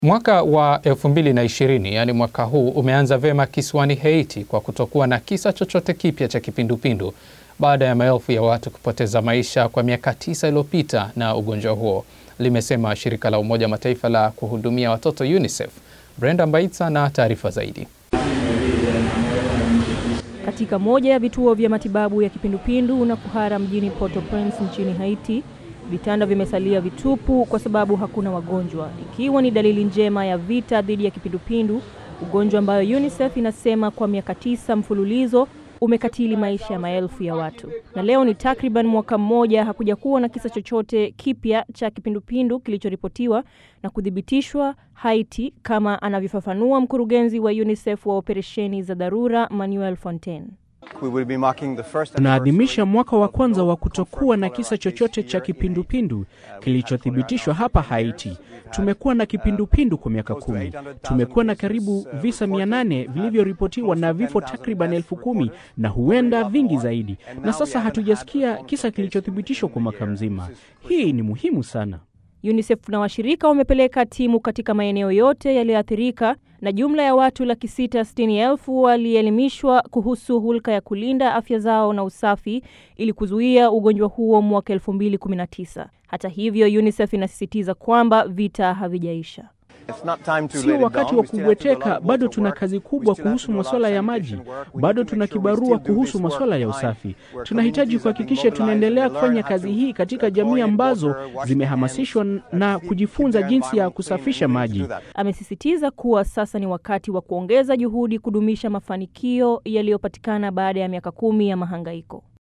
Mwaka wa 2020 yaani mwaka huu umeanza vyema kisiwani Haiti kwa kutokuwa na kisa chochote kipya cha kipindupindu baada ya maelfu ya watu kupoteza maisha kwa miaka tisa iliyopita na ugonjwa huo, limesema shirika la Umoja wa Mataifa la kuhudumia watoto UNICEF. Brenda Mbaitsa na taarifa zaidi. Katika moja ya vituo vya matibabu ya kipindupindu na kuhara mjini Port-au-Prince nchini Haiti, vitanda vimesalia vitupu kwa sababu hakuna wagonjwa, ikiwa ni dalili njema ya vita dhidi ya kipindupindu, ugonjwa ambayo UNICEF inasema kwa miaka tisa mfululizo umekatili maisha ya maelfu ya watu. Na leo ni takriban mwaka mmoja hakuja kuwa na kisa chochote kipya cha kipindupindu kilichoripotiwa na kuthibitishwa Haiti, kama anavyofafanua mkurugenzi wa UNICEF wa operesheni za dharura Manuel Fontaine. Tunaadhimisha mwaka wa kwanza wa kutokuwa na kisa chochote cha kipindupindu kilichothibitishwa hapa Haiti. Tumekuwa na kipindupindu kwa miaka kumi. Tumekuwa na karibu visa mia nane vilivyoripotiwa na vifo takriban elfu kumi na huenda vingi zaidi, na sasa hatujasikia kisa kilichothibitishwa kwa mwaka mzima. Hii ni muhimu sana. UNICEF na washirika wamepeleka timu katika maeneo yote yaliyoathirika na jumla ya watu laki sita sitini elfu walielimishwa kuhusu hulka ya kulinda afya zao na usafi ili kuzuia ugonjwa huo mwaka elfu mbili kumi na tisa. Hata hivyo, UNICEF inasisitiza kwamba vita havijaisha. Sio wakati wa kubweteka, bado tuna kazi kubwa kuhusu masuala ya maji, bado tuna kibarua kuhusu masuala ya usafi. Tunahitaji kuhakikisha tunaendelea kufanya kazi hii katika jamii ambazo zimehamasishwa na kujifunza jinsi ya kusafisha maji. Amesisitiza kuwa sasa ni wakati wa kuongeza juhudi kudumisha mafanikio yaliyopatikana baada ya miaka kumi ya mahangaiko.